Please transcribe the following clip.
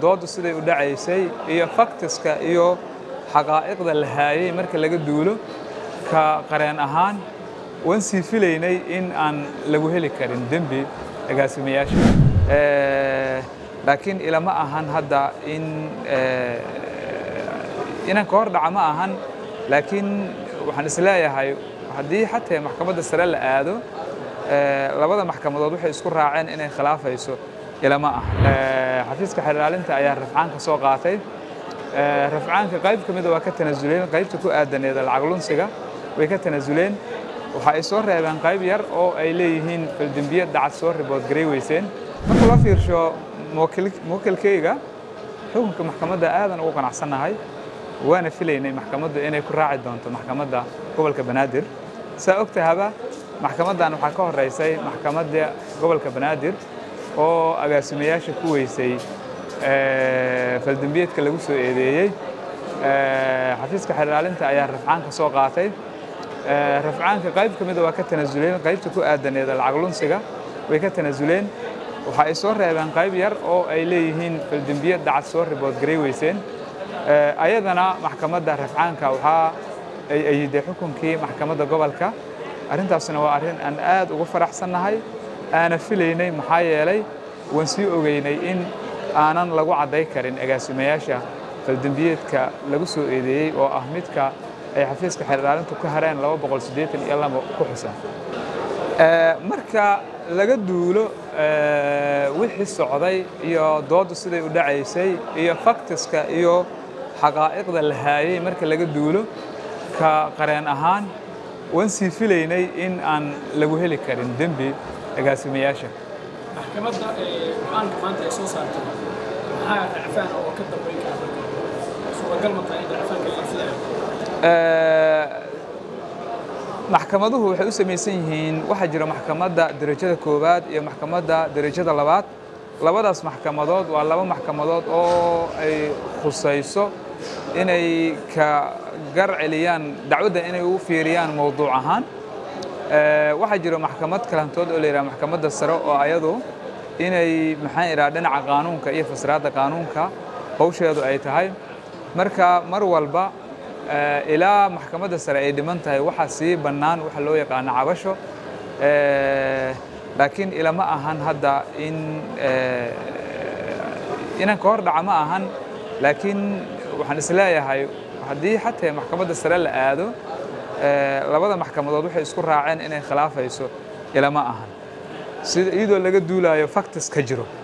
dooddu siday u dhacaysay iyo faktiska iyo xaqaa'iqda la haayay marka laga duulo ka qareen ahaan waan sii filaynay in aan lagu heli karin dembi agaasimayaasha laakiin ilama ahan hadda in inaan ka hor dhaca ma ahan laakiin waxaan isleeyahay haddii xataa maxkamadda sare la aado labada maxkamadood waxay isku raaceen inay khilaafayso ilama ah xafiiska xeraalinta ayaa rafcaanka soo qaatay rafcaanka qayb ka mida waa ka tanasuleen qaybta ku aadaneeda lacag lunsiga way ka tanasuleen waxa ay soo reebeen qayb yar oo ay leeyihiin faldembiye dacad soo ribood garay weyseen marka loo fiirsho muwakilkayga xukunka maxkamadda aadan ugu qanacsannahay waana filaynay maxkamaddu inay ku raaci doonto maxkamadda gobolka banaadir saa og tahaba maxkamaddan waxaa ka horeysay maxkamadda gobolka banaadir oo agaasimayaasha ku weysay faldembiyeedka lagu soo eedeeyey xafiiska xeraalinta ayaa rafcaanka soo qaatay rafcaanka qayb ka mida waa ka tanasuleen qaybta ku aadaneeda lacag lunsiga way ka tanasuleen waxa ay soo reebeen qayb yar oo ay leeyihiin faldembiye dacad soo ribood garay weyseen ayadana maxkamadda rafcaanka waxaa ay ayiday xukunkii maxkamadda gobolka arrintaasna waa arrin aan aad ugu faraxsannahay aana filaynay maxaa yeelay waan sii ogeynay in aanan lagu cadday karin agaasimayaasha faldembiyeedka lagu soo eedeeyey oo ah midka ay xafiiska xeerdaalintu ku hareen laba boqol siddeetan iyo laba ku xusan marka laga duulo wixii socday iyo dooddu siday u dhacaysay iyo faktiska iyo xaqaa'iqda la haayay marka laga duulo ka qareen ahaan waan sii filaynay in aan lagu heli karin dembi agaasimayaasha maxkamadda go-aanka maanta ay soo saartay maxaa racfaan oo ka dambayn kara suuragal ma tahay in racfaanka la filayo maxkamaduhu waxay u samaysan yihiin waxaa jira maxkamadda derajada koowaad iyo maxkamadda derajada labaad labadaas maxkamadood waa laba maxkamadood oo ay khusayso inay ka gar celiyaan dacwadda inay u fiiriyaan mowduuc ahaan waxaa jira maxkamad kalantood oo la yidhaha maxkamadda sare oo ayadu inay maxaan idhaha dhinaca qaanuunka iyo fasiraadda qaanuunka hawsheedu ay tahay marka mar walba ilaa maxkamadda sare ay dhiman tahay waxaa sii bannaan waxa loo yaqaano cabasho laakiin ilama ahan hadda in inaan ka hor dhaca ma ahan laakiin waxaan isleeyahay haddii xataa maxkamadda sare la aado labada maxkamadood waxay isku raaceen inay khilaafayso ilama ahan sida iyadoo laga duulayo factis ka jiro